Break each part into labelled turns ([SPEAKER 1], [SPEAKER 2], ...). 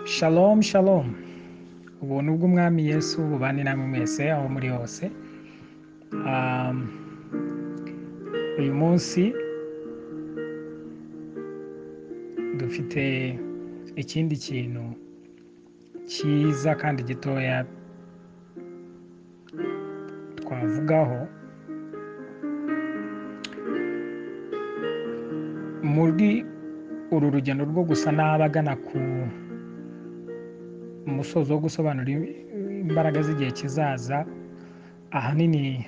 [SPEAKER 1] Shalom shalom ubuntu bw'umwami yesu bubane namwe mwese aho muri hose Um, uyu munsi dufite ikindi kintu cyiza kandi gitoya twavugaho muri uru rugendo rwo gusa n'abagana ku umusozo wo gusobanura imbaraga z'igihe kizaza ahanini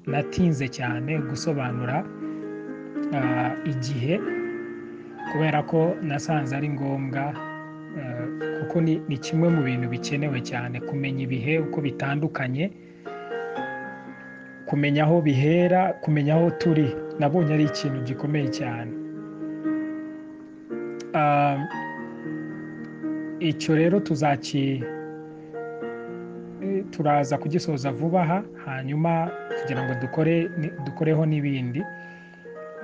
[SPEAKER 1] natinze cyane gusobanura ah, igihe kubera ko nasanze ari ngombwa eh, kuko ni- ni kimwe mu bintu bikenewe cyane kumenya ibihe uko bitandukanye kumenya aho bihera kumenya aho turi nabonye ari ikintu gikomeye cyane Ah, icyo rero tuzaki turaza kugisoza vuba aha hanyuma kugira ngo dukore ni- dukoreho n'ibindi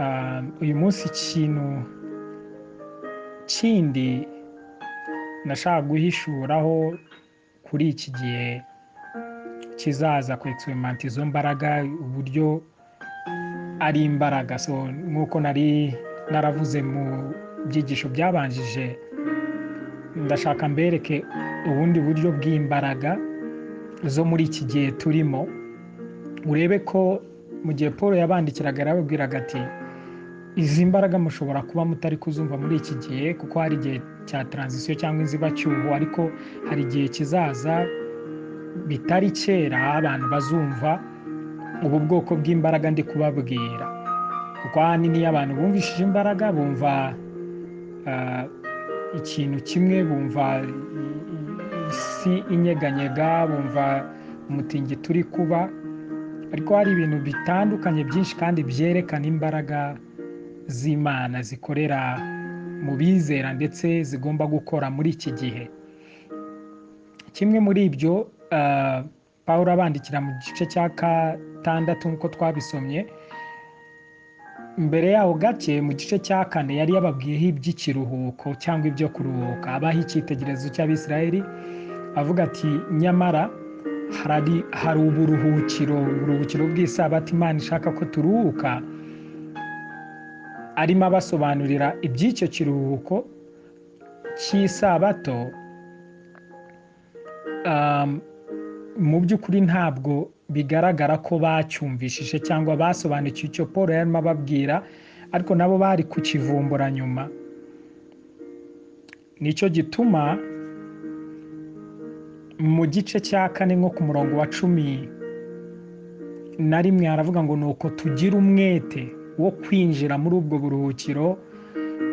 [SPEAKER 1] Ah, uyu munsi ikintu kindi nashaka guhishuraho kuri iki gihe kizaza ku egisimenti izo mbaraga uburyo ari imbaraga so nk'uko nari naravuze mu byigisho byabanjije ndashaka mbereke ubundi buryo bw'imbaraga zo muri iki gihe turimo urebe ko mu gihe paul yabandikiraga yarababwiraga ati izi mbaraga mushobora kuba mutari kuzumva muri iki gihe kuko hari igihe cya taranzisiyo cyangwa inzibacyuho ariko hari igihe kizaza bitari kera abantu bazumva ubu bwoko bw'imbaraga ndi kubabwira kuko ahanini iyo abantu bumvishije imbaraga bumva ah, ikintu kimwe bumva isi inyeganyega bumva umutingito uri kuba ariko hari ibintu bitandukanye byinshi kandi byerekana imbaraga z'imana zikorera mu bizera ndetse zigomba gukora muri iki gihe kimwe muri ibyo ah, paul abandikira mu gice cya gatandatu nk'uko twabisomye mbere yaho gake mu gice cya kane yari yababwiyeho iby'ikiruhuko cyangwa ibyo kuruhuka abaha icyitegererezo cy'abisirayeli avuga ati nyamara hari hari uburuhukiro uburuhukiro bw'isabati imana ishaka ko turuhuka arimo abasobanurira iby'icyo kiruhuko cy'isabato um, mu by'ukuri ntabwo bigaragara ko bacyumvishije cyangwa basobanukiwe icyo paul yarimo ababwira ariko nabo bari kukivumbura nyuma nicyo gituma mu gice cya kane nko ku murongo wa cumi na rimwe haravuga ngo ni uko tugira umwete wo kwinjira muri ubwo buruhukiro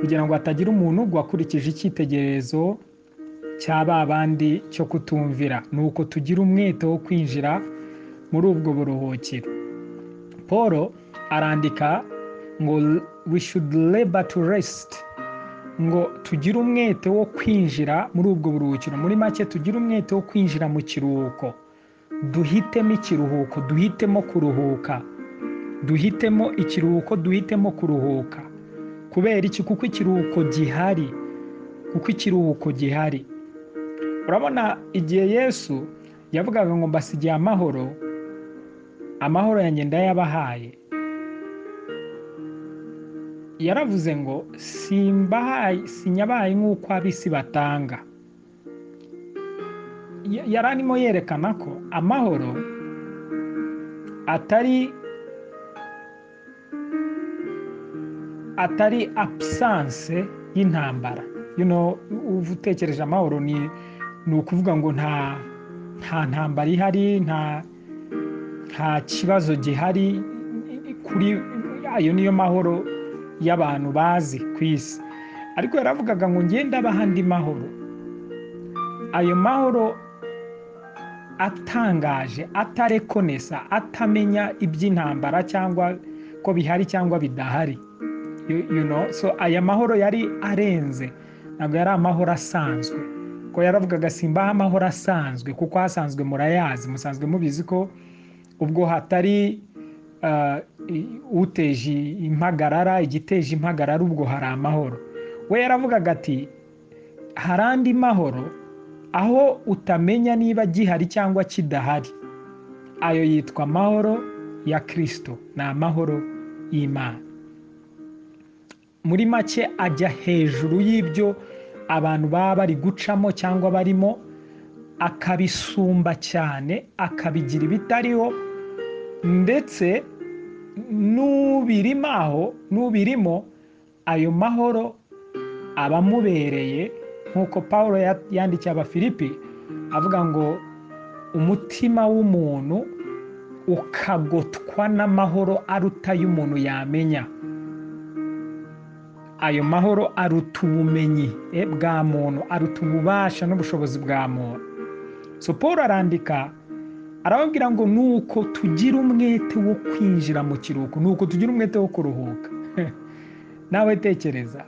[SPEAKER 1] kugira ngo hatagira umuntu ugwa akurikije icyitegererezo cya ba bandi cyo kutumvira ni uko tugira umwete wo kwinjira muri ubwo buruhukiro paul arandika ngo we should labor to rest ngo tugire umwete wo kwinjira muri ubwo buruhukiro muri make tugire umwete wo kwinjira mu kiruhuko duhitemo ikiruhuko duhitemo kuruhuka duhitemo ikiruhuko duhitemo kuruhuka kubera iki kuko ikiruhuko gihari kuko ikiruhuko gihari urabona igihe yesu yavugaga ngo mbasigiye amahoro amahoro yanjye ndayabahaye yaravuze ngo simbahaye sinyabahaye nk'uko ab'isi batanga Ya- yari arimo yerekana ko amahoro atari atari absence y'intambara you know, uba utekereje amahoro ni ni ukuvuga ngo nta nta ntambara ihari nta nta kibazo gihari kuri ayo niyo mahoro y'abantu bazi ku isi ariko yaravugaga ngo ngenda abaha andi mahoro ayo mahoro atangaje atarekonesa atamenya iby'intambara cyangwa ko bihari cyangwa bidahari you, you know so aya mahoro yari arenze ntabwo yari amahoro asanzwe ko yaravugaga simbaho amahoro asanzwe kuko asanzwe murayazi musanzwe mubizi ko ubwo hatari ah, i- uteje impagarara igiteje impagarara ubwo hari amahoro we yaravugaga ati hari andi mahoro aho utamenya niba gihari cyangwa kidahari ayo yitwa amahoro ya kirisito ni amahoro y'imana muri make ajya hejuru y'ibyo abantu baba bari gucamo cyangwa barimo akabisumba cyane akabigira ibitariho ndetse n'ubirimo aho n'ubirimo ayo mahoro abamubereye nk'uko paul yandikiye abafilipi avuga ngo umutima w'umuntu ukagotwa n'amahoro aruta y'umuntu yamenya ayo mahoro aruta ubumenyi bwa muntu aruta ububasha n'ubushobozi bwa muntu so paul arandika arababwira ngo ni uko tugira umwete wo kwinjira mu kiruhuko ni uko tugira umwete wo kuruhuka nawe tekereza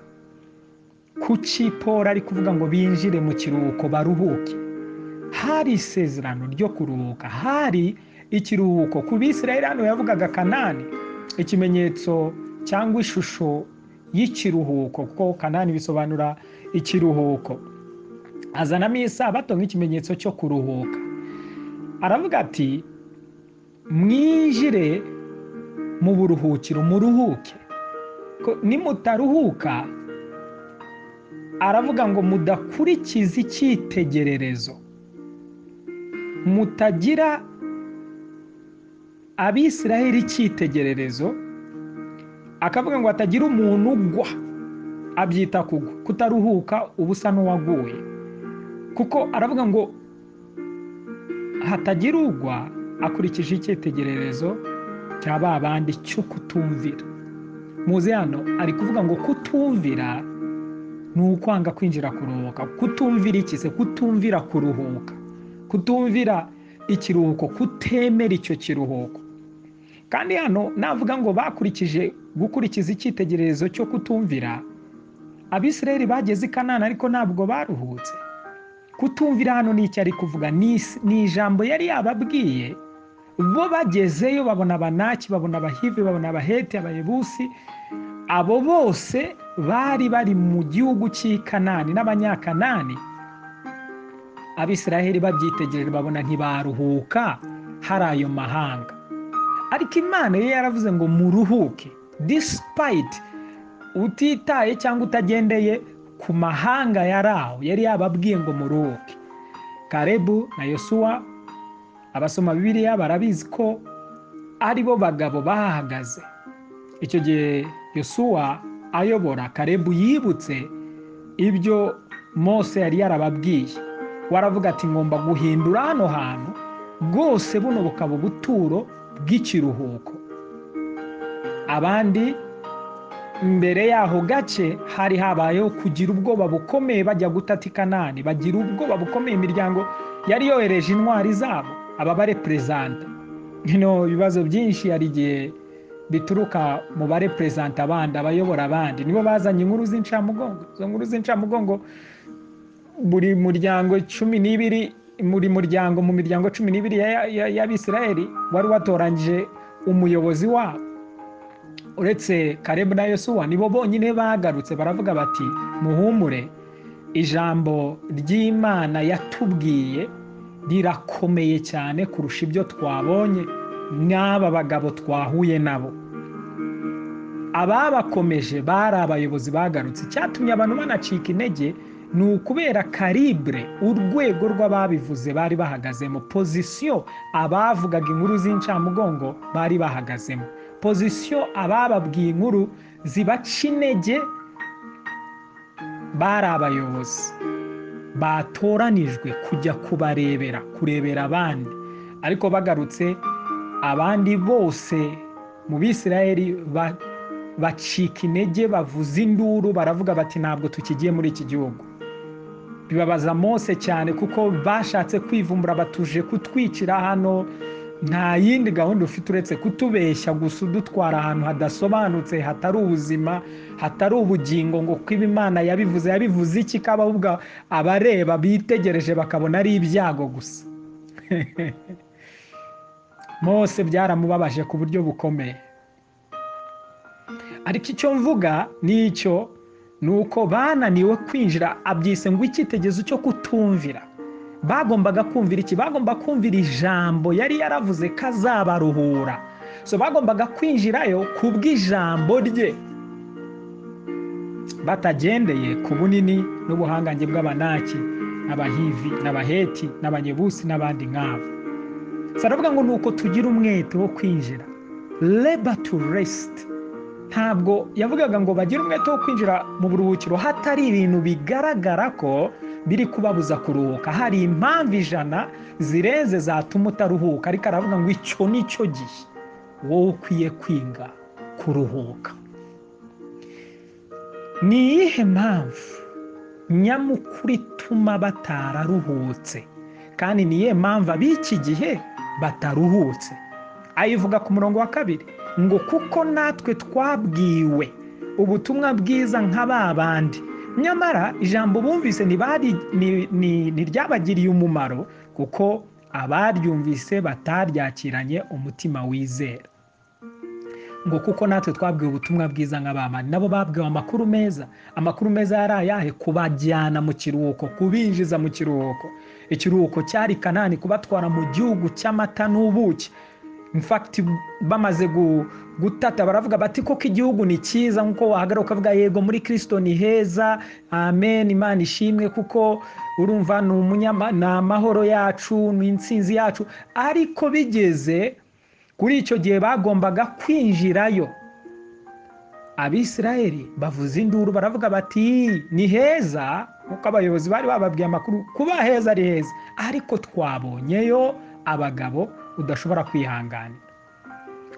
[SPEAKER 1] kuki paul ari kuvuga ngo binjire mu kiruhuko baruhuke hari isezerano ryo kuruhuka hari ikiruhuko ku bisirayeri hano yavugaga kanani ikimenyetso cyangwa ishusho y'ikiruhuko kuko kanani bisobanura ikiruhuko azanamo isabato nk'ikimenyetso cyo kuruhuka aravuga ati mwinjire mu buruhukiro muruhuke nimutaruhuka aravuga ngo mudakurikiza icyitegererezo mutagira abisiraheli icyitegererezo akavuga ngo hatagira umuntu ugwa abyita kugwa kutaruhuka uba usa n'uwaguye kuko aravuga ngo hatagira ugwa akurikije icyitegererezo cya ba bandi cyo kutumvira muzi hano ari kuvuga ngo kutumvira ni ukwanga kwinjira kuruhuka kutumvira iki se kutumvira kuruhuka kutumvira ikiruhuko kutemera icyo kiruhuko kandi hano navuga ngo bakurikije gukurikiza icyitegererezo cyo kutumvira abisirayeli bageze i kanana ariko ntabwo baruhutse kutumvira hano ni icyo ari kuvuga ni ijambo yari yababwiye bo bagezeyo babona abanaki babona abahivi babona abaheti abayebusi abo bose bari bari mu gihugu cy'i kanani n'abanyakanani abisiraheli babyitegereje babona ntibaruhuka hari ayo mahanga ariko imana yo yaravuze ngo muruhuke disipayiti utitaye cyangwa utagendeye ku mahanga yari aho yari yababwiye ngo muruhuke karebu na yosuwa abasoma bibiliya barabizi ko ari bo bagabo bahagaze icyo gihe yosuwa ayobora karebu yibutse ibyo mose yari yarababwiye waravuga ati ngomba guhindura hano hantu bwose buno bukaba ubuturo bw'ikiruhuko abandi mbere y'aho gace hari habayeho kugira ubwoba bukomeye bajya gutata kanani bagira ubwoba bukomeye imiryango yari yohereje intwari zabo aba bareperezanta ibibazo byinshi hari igihe bituruka mu bareperezanta abandi abayobora abandi nibo bazanye inkuru z'incamugongo izo nkuru z'incamugongo buri muryango cumi n'ibiri buri muryango mu miryango cumi n'ibiri y'abisirayeli wari watoranyije umuyobozi wabo uretse karebu na yosuwa nibo bonyine bagarutse baravuga bati muhumure ijambo ry'imana yatubwiye rirakomeye cyane kurusha ibyo twabonye n'aba bagabo twahuye nabo ababakomeje bari abayobozi bagarutse icyatumye abantu banacika intege ni ukubera karibure urwego rw'ababivuze bari bahagazemo pozisiyo abavugaga inkuru z'incamugongo bari bahagazemo pozisiyo abababwiye inkuru zibaca intege bari abayobozi batoranijwe kujya kubarebera kurebera abandi ariko bagarutse abandi bose mu bisirayeri bacika intege bavuza induru baravuga bati ntabwo tukigiye muri iki gihugu bibabaza mose cyane kuko bashatse kwivumbura batuje kutwicira hano nta yindi gahunda ufite uretse kutubeshya gusa udutwara ahantu hadasobanutse hatari ubuzima hatari ubugingo ngo kuko imana yabivuze yabivuze iki kababwa abareba bitegereje bakabona ari ibyago gusa mose byaramubabaje ku buryo bukomeye ariko icyo mvuga nicyo ni uko bananiwe kwinjira abyise ngo icyitegerezo cyo kutumvira bagombaga kumvira iki bagomba kumvira ijambo yari yaravuze ko azabaruhura so bagombaga kwinjirayo ku bw'ijambo rye batagendeye ku bunini n'ubuhangange bw'abanaki n'abahivi n'abaheti n'abanyebusi n'abandi nk'abo saravuga ngo ni uko tugira umwete wo kwinjira labor to rest ntabwo yavugaga ngo bagire umwete wo kwinjira mu buruhukiro hatari ibintu bigaragara ko biri kubabuza kuruhuka hari impamvu ijana zirenze zatuma utaruhuka ariko aravuga ngo icyo ni cyo gihe wowe ukwiye kwiga kuruhuka ni iyihe mpamvu nyamukuru ituma batararuhutse kandi ni iyihe mpamvu ab'iki gihe bataruhutse ayivuga ku murongo wa kabiri ngo kuko natwe twabwiwe ubutumwa bwiza nka ba bandi nyamara ijambo bumvise ntiryabagiriye umumaro kuko abaryumvise bataryakiranye umutima wizera ngo kuko natwe twabwiwe ubutumwa bwiza nka ba bandi nabo babwiwe amakuru meza amakuru meza yari ayahe kubajyana mu kiruhuko kubinjiza mu kiruhuko ikiruhuko cyari kanani kubatwara mu gihugu cy'amata n'ubuki infakiti bamaze gutata baravuga bati koko igihugu ni cyiza nk'uko wahagaruka ukavuga yego muri kirisito ni heza amen imana ishimwe kuko urumva ni amahoro yacu ni insinzi yacu ariko bigeze kuri icyo gihe bagombaga kwinjirayo abisirayeli bavuza induru baravuga bati ni heza nk'uko abayobozi bari bababwiye amakuru kuba heza ari heza ariko twabonyeyo abagabo udashobora kwihanganira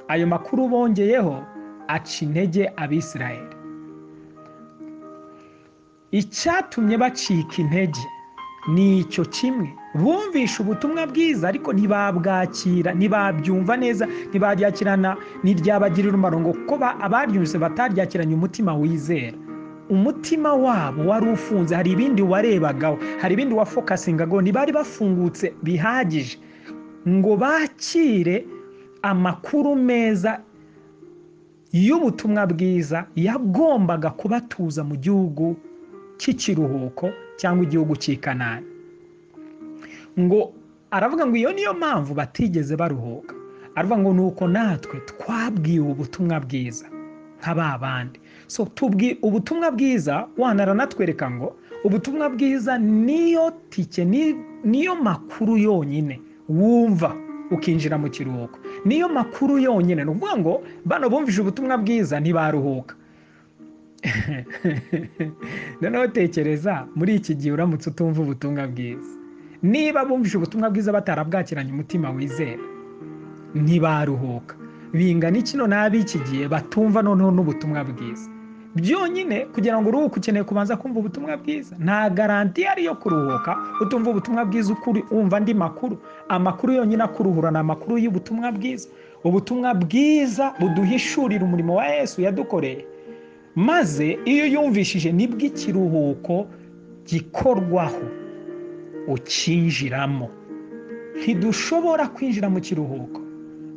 [SPEAKER 1] ayo makuru bongeyeho aca intege abisirayeli icyatumye bacika intege ni icyo kimwe bumvisha ubutumwa bwiza ariko ntibabwakira ntibabyumva neza ntibaryakirana ntiryabagirira umumaro ngo kuko abaryumvise bataryakiranye umutima wizera umutima wabo wari ufunze hari ibindi warebagaho hari ibindi wafokasingagaho ntibari bafungutse bihagije ngo bakire amakuru meza y'ubutumwa bwiza yagombaga kubatuza mu gihugu cy'ikiruhuko cyangwa igihugu cy'ikanani ngo aravuga ngo iyo niyo mpamvu batigeze baruhuka aravuga ngo ni uko natwe twabwiwe ubutumwa bwiza nka ba bandi so ubutumwa bwiza wanara natwereka ngo ubutumwa bwiza niyo tike niyo makuru yonyine wumva ukinjira mu kiruhuko niyo makuru yonyine ni ukuvuga ngo bano bumvise ubutumwa bwiza ntibaruhuka noneho tekereza muri iki gihe uramutse utumva ubutumwa bwiza niba bumvise ubutumwa bwiza batarabwakiranye umutima wizera ntibaruhuka bingana iki noneho ab'iki gihe batumva noneho n'ubutumwa bwiza byonyine kugira ngo uruhuke ukeneye kubanza kumva ubutumwa bwiza nta garanti yari yo kuruhuka utumva ubutumwa bwiza ukuri wumva andi makuru amakuru yonyine akuruhura ni amakuru y'ubutumwa bwiza ubutumwa bwiza buduhishurira umurimo wa yesu yadukoreye maze iyo yumvishije nibwo ikiruhuko gikorwaho ukinjiramo ntidushobora kwinjira mu kiruhuko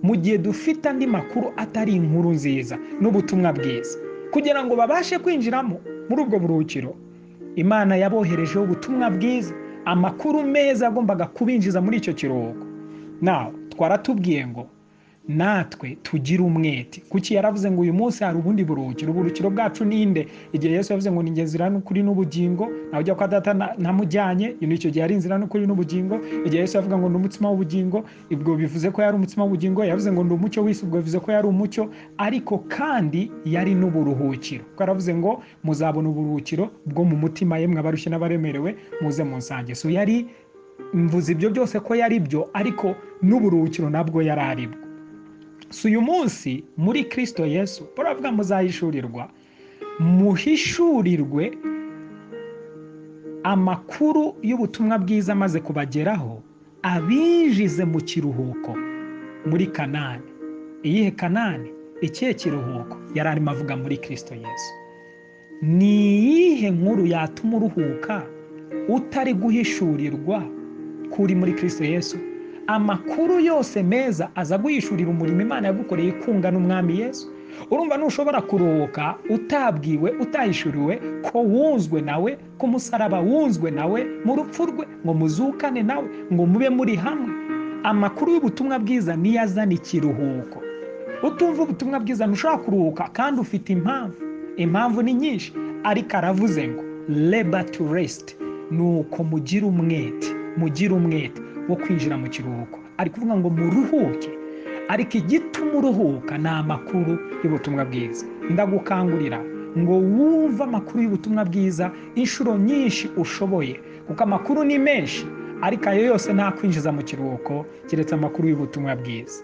[SPEAKER 1] mu gihe dufite andi makuru atari inkuru nziza n'ubutumwa bwiza kugira ngo babashe kwinjiramo muri ubwo buruhukiro imana yaboherejeho ubutumwa bwiza amakuru meza agombaga kubinjiza muri icyo kiruhuko nawe twaratubwiye ngo natwe tugire umwete kuki yaravuze ngo uyu munsi hari ubundi buruhukiro uburuhukiro bwacu ninde igihe yose yavuze ngo ni inzira n'ukuri n'ubugingo nawe ujya kwa data namujyanye icyo gihe ari inzira n'ukuri n'ubugingo igihe yose yavuga ngo ni umutsima w'ubugingo ubwo bivuze ko yari umutsima w'ubugingo yavuze ngo ni umucyo w'isi ubwo bivuze ko yari umucyo ariko kandi yari n'uburuhukiro kuko yaravuze ngo muzabona uburuhukiro bwo mu mutima yemwe abarushye n'abaremerewe muze mu nsange so yari mvuze ibyo byose ko yari byo ariko n'uburuhukiro nabwo yari aribwo si uyu munsi muri kirisito yesu baravuga muzahishurirwa muhishurirwe amakuru y'ubutumwa bwiza amaze kubageraho abinjize mu kiruhuko muri kanani iyihe kanani ikihe kiruhuko yari arimo avuga muri kirisito yesu ni iyihe nkuru yatuma uruhuka utari guhishurirwa kuri muri kirisito yesu amakuru yose meza aza guhishurira umurimo imana yagukoreye ikunga n'umwami yesu urumva ntushobora kuruhuka utabwiwe utayishuriwe ko wunzwe nawe ko umusaraba wunzwe nawe mu rupfu rwe ngo muzukane nawe ngo mube muri hamwe amakuru y'ubutumwa bwiza niyo azana ikiruhuko utumva ubutumwa bwiza ntushobora kuruhuka kandi ufite impamvu impamvu ni nyinshi ariko aravuze ngo reba tu resite ni uko mugira umwete mugira umwete wo kwinjira mu kiruhuko ari kuvuga ngo muruhuke ariko igituma uruhuka ni amakuru y'ubutumwa bwiza ndagukangurira ngo wumve amakuru y'ubutumwa bwiza inshuro nyinshi ushoboye kuko amakuru ni menshi ariko ayo yose ntakwinjiza mu kiruhuko keretse amakuru y'ubutumwa bwiza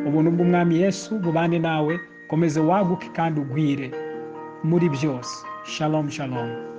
[SPEAKER 1] ubuntu bw'umwami Yesu bubane nawe komeze waguke kandi ugwire muri byose shalom shalom